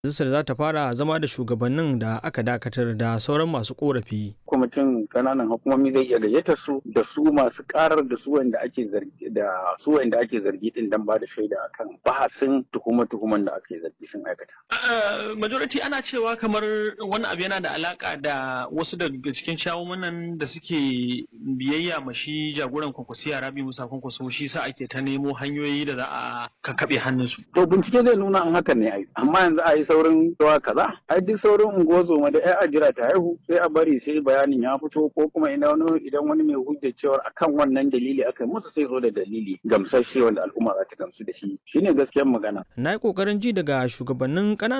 Majalisar za ta fara zama da shugabannin da aka dakatar da sauran masu korafi. kwamitin kananan hukumomi zai iya gayyata su da su masu karar da su wanda ake zargi da su wanda ake zargi din dan ba da shaida akan bahasin tuhuma-tuhuman da ake zargi sun aikata. majority ana cewa kamar wani abu yana da alaka da wasu daga cikin shawumanan da suke biyayya ma shi jagoran kwankwasiya rabi musa kwankwaso shi sa ake ta nemo hanyoyi da za a kakkaɓe hannunsu. To bincike zai nuna an hakan ne ai amma yanzu a yi saurin zuwa kaza ai duk saurin unguwar da ai a jira ta haihu sai a bari sai bayanin ya fito ko kuma idan wani idan wani mai hujjar cewa akan wannan dalili aka musu sai zo da dalili gamsasshe wanda al'umma za ta gamsu da shi shine gaskiyar magana. Na yi ƙoƙarin ji daga shugabannin ƙananan